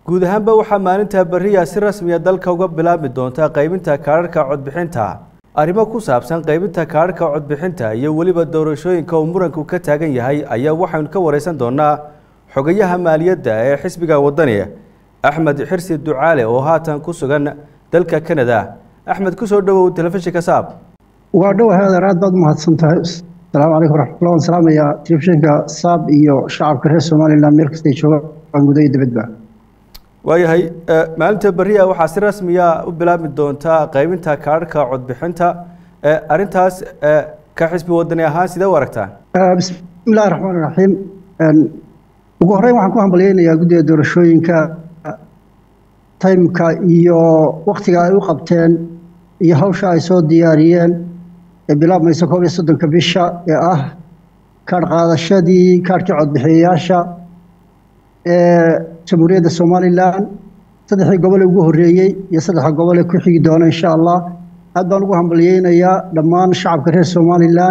guud ahaanba waxaa maalinta beriya si rasmiya dalka uga bilaabmi doonta qaybinta kaadharhka codbixinta arrimo ku saabsan qaybinta kaadharhka codbixinta iyo weliba doorashooyinka uu muranku ka taagan yahay ayaa waxaynu ka wareysan doonaa xogayaha maaliyadda ee xisbiga wadani axmed xirsi ducaale oo haatan ku sugan dalka canada axmed kusoo dhowow telefishinka saab waa dhow heedeer aad baad umahadsan tahay asalaamu calaykum waraxmatullah waan salaamayaa telefishinka saab iyo shacabka reer somalilan meel kastay joogaan guda iyo dibadba waayahay maalinta beriya waxaa si rasmiya u bilaabmi doontaa qaybinta kaadharhka codbixinta arrintaas ka xisbi wadani ahaan sidee u aragtaan bismillahi raxmaan raxiim ugu horreyn waxaan ku hambalyeynayaa guddiga doorashooyinka taymka iyo waktiga ay u qabteen iyo hawsha ay soo diyaariyeen ee bilaabmaysa koob iyo soddonka bisha ee ah kaadh qaadashadii kaadhkii codbixiyayaasha ee jamhuuriyadda somalilan saddexdii gobol ee ugu horreeyey iyo saddexda gobol ee ku xigi doona insha allah aad baan ugu hambalyeynayaa dhammaan shacabka reer somalilan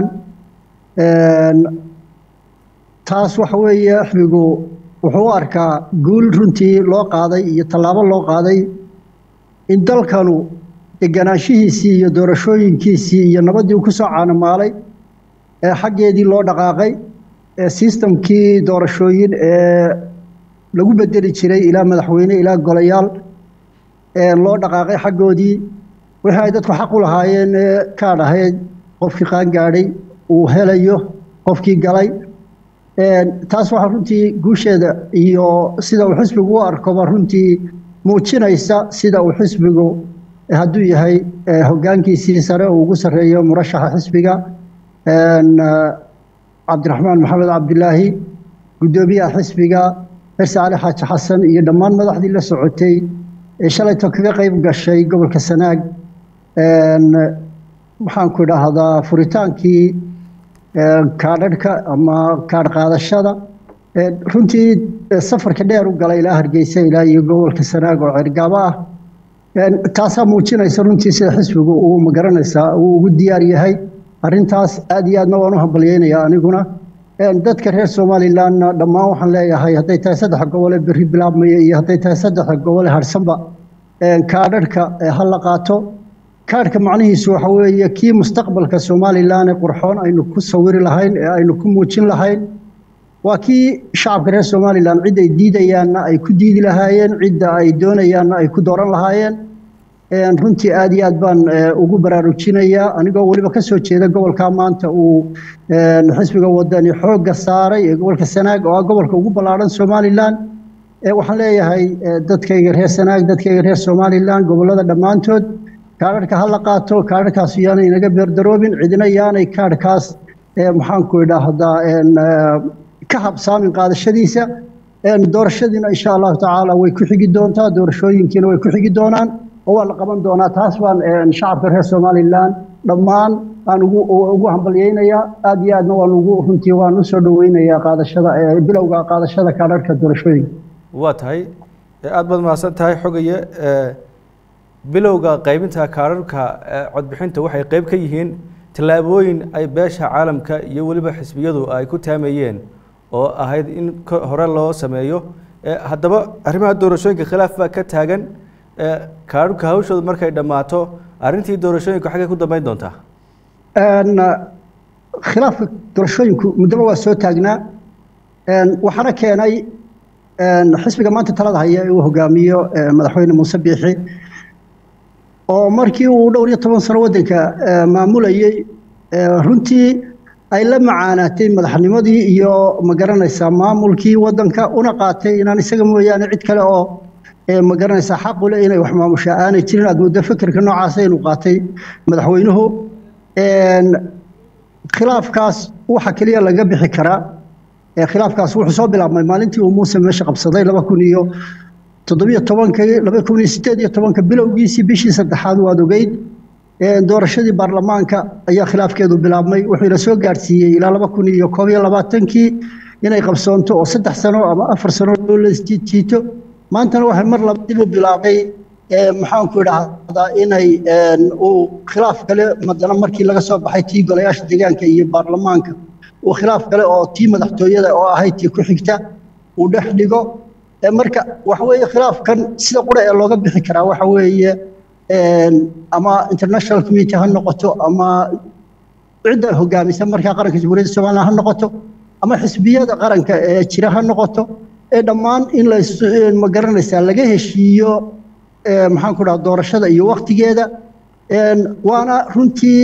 taas waxa weeye xisbigu wuxuu u arkaa guul runtii loo qaaday iyo tallaabo loo qaaday in dalkanu deganaanshihiisii iyo doorashooyinkiisii iyo nabaddii uu ku soo caanamaalay ee xaggeedii loo dhaqaaqay ee sistamkii doorashooyin ee lagu bedeli jiray ilaa madaxweyne ilaa golayaal ee loo dhaqaaqay xaggoodii wixii ay dadku xaq u lahaayeen ee kaadh ahayd qofkii qaangaadhay uu helayo qofkii galay taas waxaa runtii guusheeda iyo sida uu xisbigu u arkoba runtii muujinaysa sida uu xisbigu hadduu yahay hoggaankiisii sare uu ugu sarreeyo murashaxa xisbiga cabdiraxmaan maxamed cabdilaahi guddoomiyaha xisbiga xirsi cali xaaji xasan iyo dhammaan madaxdii la socotay ee shalayto kaga qayb gashay gobolka sanaag waxaanku idhaahdaa furitaankii kaadharhka ama kaadh qaadashada runtii safarka dheer u galay ilaa hargeysa ilaa iyo gobolka sanaag oo cergaabo ah taasaa muujinaysa runtii sida xisbigu uu magaranaysaa uu ugu diyaar yahay arrintaas aad iyo aadna waan u hambalyeynayaa aniguna dadka reer somalilanna dhammaan waxaan leeyahay hadday tahay saddexa gobole berri bilaabmaya iyo hadday tahay saddexa gobole harsanba kaadharhka ha la qaato kaadhka macnihiisu waxa weeye kii mustaqbalka somalilan ee qurxoon aynu ku sawiri lahayn ee aynu ku muujin lahayn waa kii shacabka reer somalilan cid ay diidayaanna ay ku diidi lahaayeen cidda ay doonayaanna ay ku dooran lahaayeen runtii aad iyo aad baan ugu baraarujinayaa anigoo weliba ka soo jeeda gobolka maanta uu xisbiga wadani xoogga saaray ee gobolka sanaag oo ah gobolka ugu ballaadhan somalilan waxaan leeyahay dadkayga reer sanaag dadkayga reer somalilan gobollada dhammaantood kaadharhka ha la qaato kaadharkaas yaanay inaga beerdaroobin cidina yaanay kaadhkaas maxaanku idhaahdaa ka habsaamin qaadashadiisa doorashadiina insha allahu tacaala way ku xigi doontaa doorashooyinkiina way ku xigi doonaan oo waa la qaban doonaa taas baan shacabka reer somalilan dhammaan aan ugu ugu hambalyeynayaa aad iyo aadna waan ugu runtii waan usoo dhaweynayaa qaadashada bilowga qaadashada kaadharhka doorashooyinka waa tahay aad baad mahadsan tahay xogaye bilowga qaybinta kaadharhka codbixinta waxay qeyb ka yihiin tallaabooyin ay beesha caalamka iyo weliba xisbiyadu ay ku taamayeen oo ahayd in hore loo sameeyo haddaba arrimaha doorashooyinka khilaaf baa ka taagan kaadharhka hawshooda markay dhammaato arrintii doorashooyinka xaggay ku dambeyn doontaa khilaafka doorashooyinku muddoba waa soo taagnaa waxaana keenay xisbiga maanta talada haya ee uu hogaamiyo madaxweyne muuse biixi oo markii uu dhowr iyo toban sano waddanka maamulayey runtii ay la macaanaatay madaxnimadii iyo magaranaysaa maamulkii waddanka una qaatay inaan isaga mooyaane cid kale oo magaranaysaa xaqule inay wax maamushaa aanay jirin aad muddo fikirka noocaasa inuu qaatay madaxweynuhu khilaafkaas waxa keliya laga bixi karaa khilaafkaas wuxuu soo bilaabmay maalintii uu muuse meesha qabsaday laba kun iyo toddobiyo tobankii laba kun iyo sideed iyo tobanka bilowgiisii bishii saddexaad waad ogeyd doorashadii baarlamaanka ayaa khilaafkeedu bilaabmay wuxuu ila soo gaadhsiiyey ilaa laba kun iyo koob iyo labaatankii inay qabsoonto oo saddex sano ama afar sano loo lajiito maantana waxay mar laba dib u bilaabay maxaanku idhaahdaa inay uu khilaaf kale madana markii laga soo baxay tii golayaasha deegaanka iyo baarlamaanka uu khilaaf kale oo tii madaxtooyada oo ahayd tii ku xigta uu dhex dhigo marka waxa weeye khilaafkan sida qura ee looga bixi karaa waxa weeye ama international community ha noqoto ama cidda hogaamisa markaa qaranka jamhuuriyadda somaliland ha noqoto ama xisbiyada qaranka ee jira ha noqoto ee dhammaan in la ma garanaysaa laga heshiiyo maxaan ku dhaha doorashada iyo waktigeeda waana runtii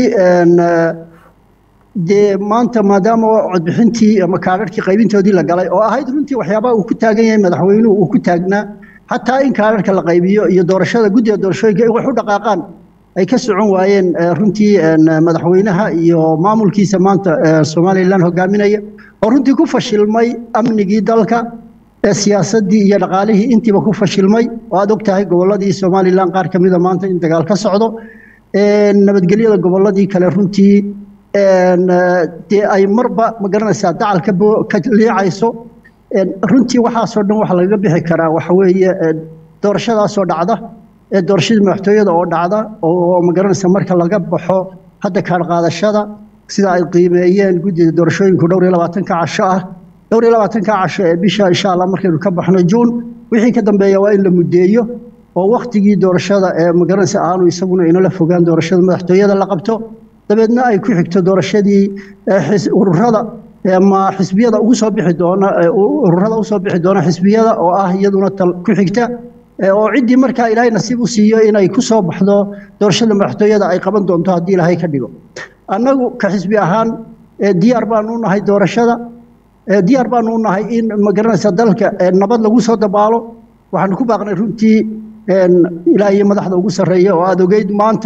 dee maanta maadaama codbixintii ama kaadharhkii qaybintoodii la galay oo ahayd runtii waxyaabaha uu ku taagan yahay madaxweynuhu uu ku taagnaa xataa in kaadharhka la qaybiyo iyo doorashada guddiga doorashooyinka in wax u dhaqaaqaan ay ka socon waayeen runtii madaxweynaha iyo maamulkiisa maanta somalilan hogaaminaya oo runtii ku fashilmay amnigii dalka siyaasaddii iyo dhaqaalihii intiiba ku fashilmay oo aad og tahay gobolladii somalilan qaar ka mida maanta in dagaal ka socdo nabadgelyada gobolladii kale runtii dee ay marba ma garanaysaa dacal ka liicayso runtii waxaasoo dhan waxa lagaga bixi karaa waxa weeye doorashadaasoo dhacda doorashadii madaxtooyada oo dhacda oo ma garanaysa marka laga baxo hadda kaadh qaadashada sida ay qiimeeyeen guddida doorashooyinku dhowr iyo labaatanka casho ah dhowr iyo labaatanka casho ee bisha insha allah markaynu ka baxno juun wixii ka dambeeya waa in la muddeeyo oo waktigii doorashada ee ma garanaysa aanu isaguna inala fogaan doorashada madaxtooyada la qabto dabeedna ay ku xigto doorashadii ururada ama xisbiyada ugu soo bixi doona ururada usoo bixi doona xisbiyada oo ah iyaduna tal ku xigta oo ciddii markaa ilaahay nasiib u siiyo inay ku soo baxdo doorashada madaxtooyada ay qaban doonto haddii ilaahay ka dhigo annagu ka xisbi ahaan diyaar baanu u nahay doorashada diyaar baanu u nahay in ma garanaysa dalka nabad lagu soo dabaalo waxaanu ku baaqnay runtii ilaa iyo madaxda ugu sarreeya oo aada ogeyd maanta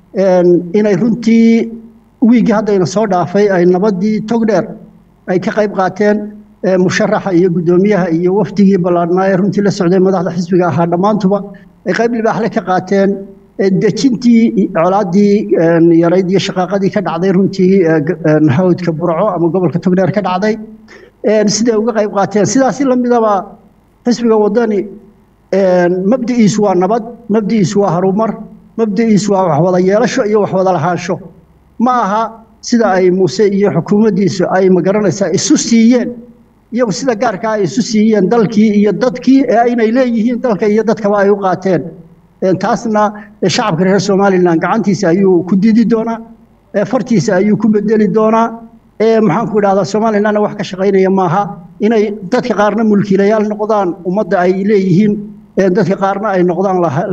inay runtii wiiggii haddayna soo dhaafay ay nabaddii togdheer ay ka qayb qaateen musharaxa iyo guddoomiyaha iyo wafdigii ballaadhnaa ee runtii la socday madaxda xisbiga ahaa dhammaantuba ay qayb libaaxle ka qaateen dejintii colaaddii yarayd iyo shaqaaqadii ka dhacday runtii hawdka burco ama gobolka togdheer ka dhacday siday uga qayb qaateen sidaasi lamidaba xisbiga wadani mabdi'iisu waa nabad mabdi'iisu waa harumar mabdi'iisu waa waxwada yeelasho iyo waxwada lahaansho ma aha sida ay muuse iyo xukuumaddiisu ay magaranaysaa isu siiyeen iyagu sida gaarkaa ay isu siiyeen dalkii iyo dadkii ee inay leeyihiin dalka iyo dadkaba ay u qaateen taasna shacabka reer somalilan gacantiisa ayuu ku didi doonaa fartiisa ayuu ku bedeli doonaa maxaanku idhahdaa somalilanna wax ka shaqaynaya maaha inay dadka qaarna mulkiilayaal noqdaan ummadda ay leeyihiin dadka qaarna ay noqdaan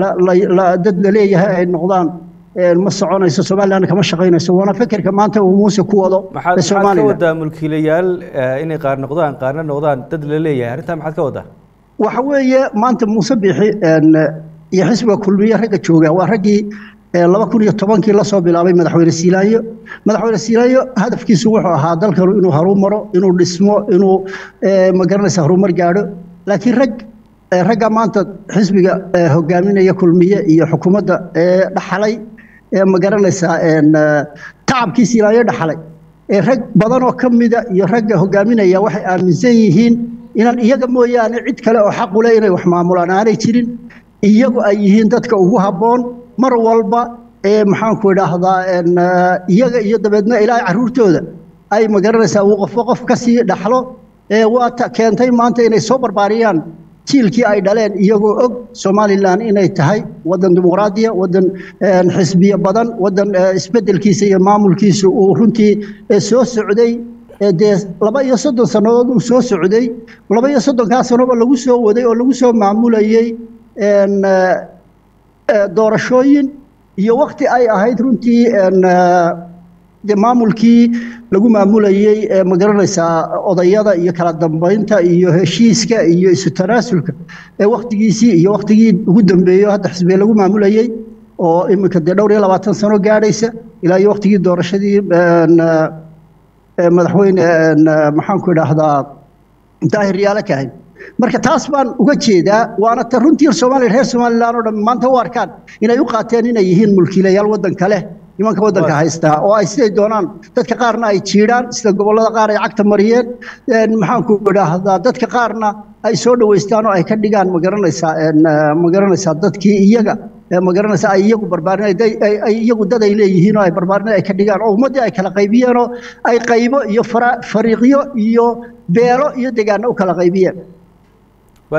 dad la leeyahay ay noqdaan ma soconayso somaliland kama shaqaynayso waana fekerka maanta uu muuse ku wado maxaad ka wadaa mulkiilayaal inay qaar noqdaan qaarna noqdaan dad la leeyahay arrintaa maxaad ka wadaa waxa weeye maanta muuse bixi iyo xisbiga kulmiye ragga jooga waa raggii laba kun iyo tobankii lasoo bilaabay madaxweyne siilaanyo madaxweyne siilaanyo hadafkiisu wuxuu ahaa dalkanu inuu harumaro inuu dhismo inuu magaranaysa horumar gaadho laakiin rag ragga maanta xisbiga hogaaminaya kulmiye iyo xukuumadda dhaxalay ma garanaysaa tacabkii siilaanyo dhaxalay rag badan oo ka mida iyo ragga hogaaminaya waxay aaminsan yihiin inaan iyaga mooyaane cid kale oo xaq u leh inay wax maamulaan aanay jirin iyagu ay yihiin dadka ugu habboon mar walba ee maxaanku idhaahdaa iyaga iyo dabeedna ilaahay carruurtooda ay ma garanaysaa uu qofba qof ka sii dhaxlo waa keentay maanta inay soo barbaariyaan jiilkii ay dhaleen iyagoo og somalilan inay tahay wadan dimuqraadiya wadan xisbiye badan wadan isbedelkiisa iyo maamulkiisa uu runtii soo socday dee laba iyo soddon sannadood uu soo socday laba iyo soddonkaa sanoba lagu soo waday oo lagu soo maamulayey doorashooyin iyo wakti ay ahayd runtii de maamulkii lagu maamulayey ma garanaysaa odayada iyo kala dambeynta iyo heshiiska iyo isu tanaasulka waktigiisii iyo waktigii ugu dambeeyo hadda xisbiga lagu maamulayey oo iminka dee dhowr iyo labaatan sano gaadhaysa ilaa iyo waktigii doorashadii madaxweyne maxaanku idhaahdaa daahir yaala kahay marka taas baan uga jeedaa waana ta runtii soomaaliya reer somalilan oo dhan maanta u arkaan inay u qaateen inay yihiin mulkiilayaal waddanka leh nimanka waddanka haystaa oo ay siday doonaan dadka qaarna ay jiidhaan sida gobollada qaar ay cagta mariyeen maxaanku idhaahdaa dadka qaarna ay soo dhoweystaan oo ay ka dhigaan ma garanaysaa ma garanaysaa dadkii iyaga ma garanaysaa ay iyagu barbaarin ay iyagu dad ay leeyihiin oo ay barbaarin ay ka dhigaan oo ummaddii ay kala qaybiyeen oo ay qaybo iyo fariiqyo iyo beelo iyo degaano u kala qaybiyeen waay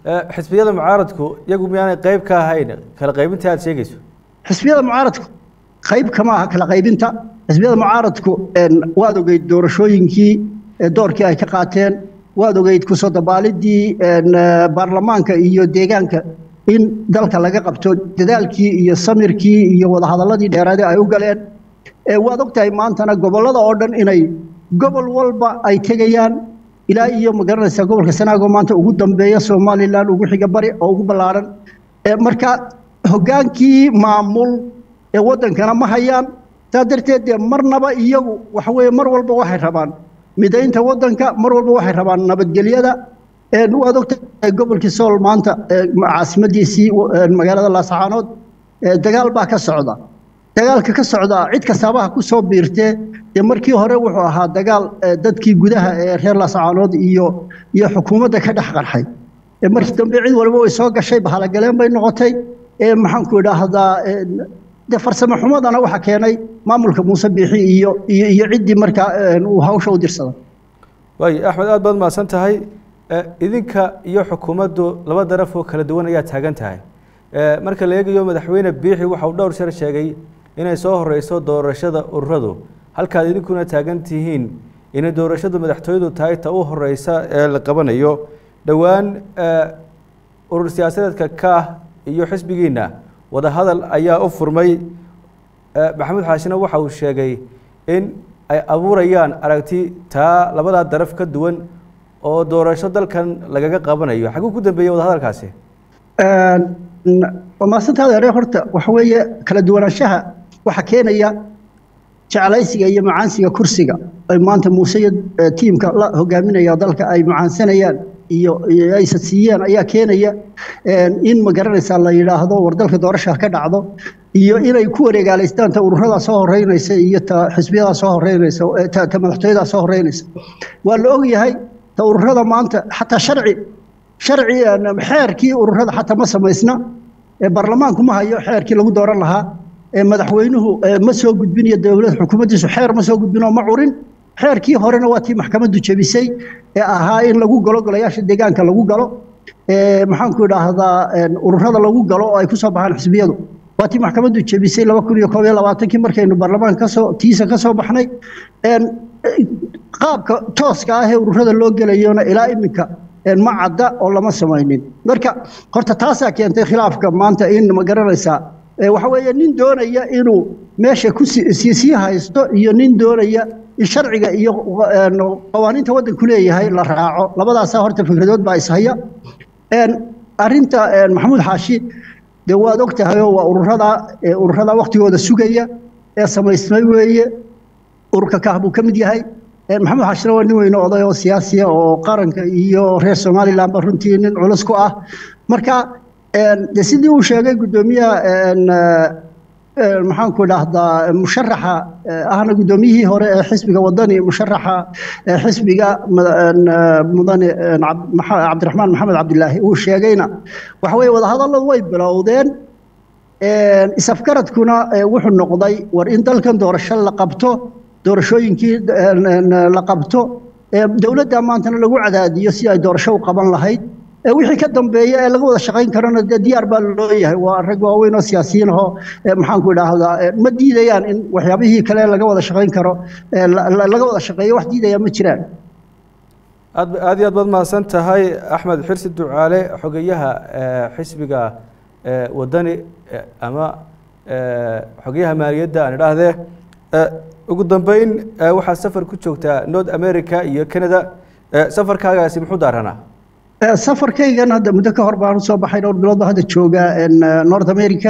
xisbiyada mucaaradku iyagu miyaanay qeyb ka ahayn kala qaybinta aad sheegayso xisbiyada mucaaradku qayb kama aha kala qaybinta xisbiyada mucaaradku waad ogeyd doorashooyinkii doorkii ay ka qaateen waad ogeyd kusoo dabaalidii baarlamaanka iyo deegaanka in dalka laga qabto dadaalkii iyo samirkii iyo wadahadaladii dheeraade ay u galeen waad ogtahay maantana gobollada oo dhan inay gobol walba ay tegayaan ilaa iyo magaranaysaa gobolka sanaago maanta ugu dambeeya somalilan ugu xiga bari oo ugu ballaaran marka hoggaankii maamul ee waddankana ma hayaan saa darteed dee marnaba iyagu waxa weeye mar walba waxay rabaan midaynta waddanka mar walba waxay rabaan nabadgelyada waad ogtahay gobolkii sool maanta caasimadiisii magaalada laasacaanood dagaal baa ka socda dagaalka ka socda cid kastaabaha ku soo biirtee dee markii hore wuxuu ahaa dagaal dadkii gudaha ee reer laasacaanood iyo iyo xukuumadda ka dhex qarxay markii dambe cid walba way soo gashay bahalogaleen bay noqotay maxaanku idhaahdaa de farsamo xumadana waxa keenay maamulka muuse biixi iyo iyo iyo ciddii markaa uu hawsha u dirsaday waay axmed aad baad mahadsan tahay idinka iyo xukuumaddu laba daraf oo kala duwan ayaa taagan tahay marka la eegayo madaxweyne biixi waxa uu dhowr shar sheegay inay soo horeyso doorashada ururadu halkaad idinkuna taagan tihiin inay doorashadu madaxtooyadu tahay ta u horeysa ee la qabanayo dhowaan urur siyaasadeedka kaah iyo xisbigiina wadahadal ayaa u furmay maxamuud xaashina waxa uu sheegay in ay abuurayaan aragti taa labadaa daraf ka duwan oo doorasho dalkan lagaga qabanayo xaguu ku dambeeyey wadahadalkaasi maasantaada ere horta waxa weeye kala duwanaanshaha waxa keenaya jeclaysiga iyo macaansiga kursiga ay maanta muuse iyo tiimka la hogaaminaya dalka ay macaansanayaan iyo aysa siiyeen ayaa keenaya in ma garanaysaa la yidhaahdo war dalka doorasha ka dhacdo iyo inay ku wareegaalaystaan ta ururadaa soo horeynaysa iyo ta xisbiyadaa soo horeynaysa ta madaxtooyadaa soo horeynaysa waa la ogyahay ta ururada maanta xataa sharci sharci xeerkii ururada xataa ma samaysna baarlamaanku ma hayo xeerkii lagu dooran lahaa madaxweynuhu ma soo gudbin iyo dowlad xukuumaddiisu xeer ma soo gudbin oo ma curin xeerkii horena waa tii maxkamaddu jebisay ee ahaa in lagu galo golayaasha deegaanka lagu galo maxaanku idhaahdaa ururada lagu galo oo ay ku soo baxaan xisbiyadu waa tii maxkamaddu jebisay laba kun iyo koob iyo labaatankii markaynu baarlamaanka kasoo tiisa ka soo baxnay qaabka tooska ah ee ururada loo gelayona ilaa iminka ma cadda oo lama samaynin marka horta taasaa keentay khilaafka maanta in ma garanaysaa waxa weeye nin doonaya inuu meesha ku sii haysto iyo nin doonaya in sharciga iyo qawaaniinta waddanku leeyahay la raaco labadaasaa horta fikradood baa ishaya arinta maxamuud xaashi dee waad og tahayoo waa ururada ururada waktigooda sugaya ee samaysmay weeye ururka kaah buu ka mid yahay maxamuud xaashina waa nin weyne oday oo siyaasiya oo qaranka iyo reer somalilandba runtii nin culus ku ah marka de sidii uu sheegay guddoomiyaha maxaanku idhaahdaa musharaxa ahna guddoomiyihii hore ee xisbiga wadani musharaxa xisbiga mudane cabdiraxmaan maxamed cabdilaahi uu sheegayna waxa weye wadahadalladu way bilowdeen isafgaradkuna wuxuu noqday war in dalkan doorasho la qabto doorashooyinkii la qabto dowladda maantana lagu cadaadiyo si ay doorasho u qaban lahayd wixii ka dambeeya ee laga wada shaqayn karana dee diyaar baa loo yahay waa rag waaweyn oo siyaasiyiin ahoo maxaanku idhaahdaa ma diidayaan in waxyaabihii kale laga wada shaqayn karo laga wada shaqeeyo wax diidaya ma jiraan aad aad iyo aad baad mahadsan tahay axmed xirsi ducaale xogeyaha xisbiga wadani ama xogeyaha maaliyadda aan idhaahdee ugu dambeyn waxaad safar ku joogtaa north america iyo canada safarkaagaasi muxuu daaranaa safarkaygan hadda muddo ka hor baan usoo baxay dhowr bilood baa hadda joogaa north america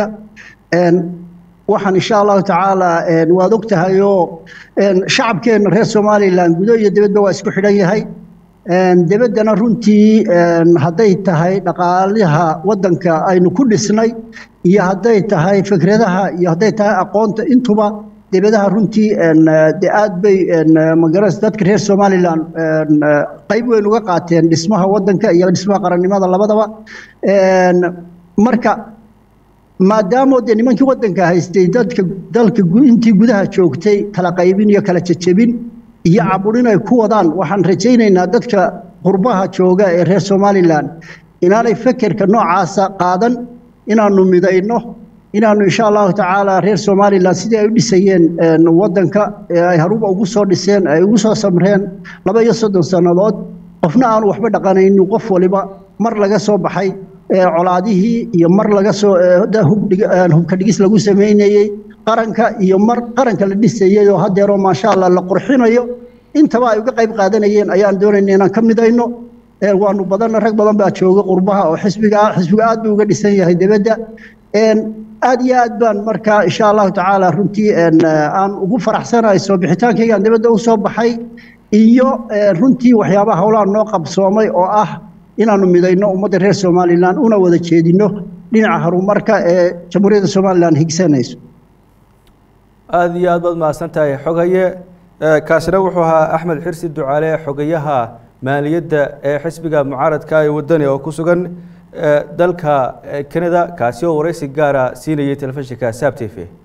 waxaan insha allahu tacaala waad og tahayoo shacabkeenna reer somalilan gudo iyo dibadba waa isku xidhan yahay debaddana runtii hadday tahay dhaqaalaha waddanka aynu ku dhisnay iyo hadday tahay fikradaha iyo hadday tahay aqoonta intuba debadaha runtii de aad bay magaras dadka reer somalilan qayb weyn uga qaateen dhismaha waddanka iyo dhismaha qarannimada labadaba marka maadaamoo dee nimankii waddanka haystay dadka dalka intii gudaha joogtay kala qaybin iyo kala jejebin iyo caburin ay ku wadaan waxaan rajaynaynaa dadka qurbaha jooga ee reer somalilan inaanay fekerka noocaasa qaadan inaanu midayno inaanu insha allahu tacaala reer somalilan sidii ay u dhisayeen wadanka ee ay haruba ugu soo dhiseen ay ugu soo samreen laba iyo soddon sannadood qofna aanu waxba dhaqanaynin qof waliba mar laga soo baxay colaadihii iyo mar laga soo hubka dhigis lagu samaynayey qaranka iyo mar qaranka la dhisayey oo hadeeroo maasha allah la qurxinayo intaba ay uga qayb qaadanayeen ayaan doonayna inaan ka midayno waanu badanna rag badan baa jooga qurbaha oo xisbiga xisbiga aad buu uga dhisan yahay dibadda aad iyo aad baan markaa insha allahu tacaala runtii aan ugu faraxsanahay soo bixitaankaygaan dibadda u soo baxay iyo runtii waxyaabaha howlaha noo qabsoomay oo ah inaanu midayno ummadda reer somalilan una wada jeedino dhinaca horumarka ee jamhuuriyadda somalilan higsanayso aada iyo aad baad mahadsan tahay xogaye kaasina wuxuu ahaa axmed xirsi ducaale xogayaha maaliyadda ee xisbiga mucaaradka ee wadani oo ku sugan dalka canada kaasi oo wareysi gaara siinayay telefishinka saab t v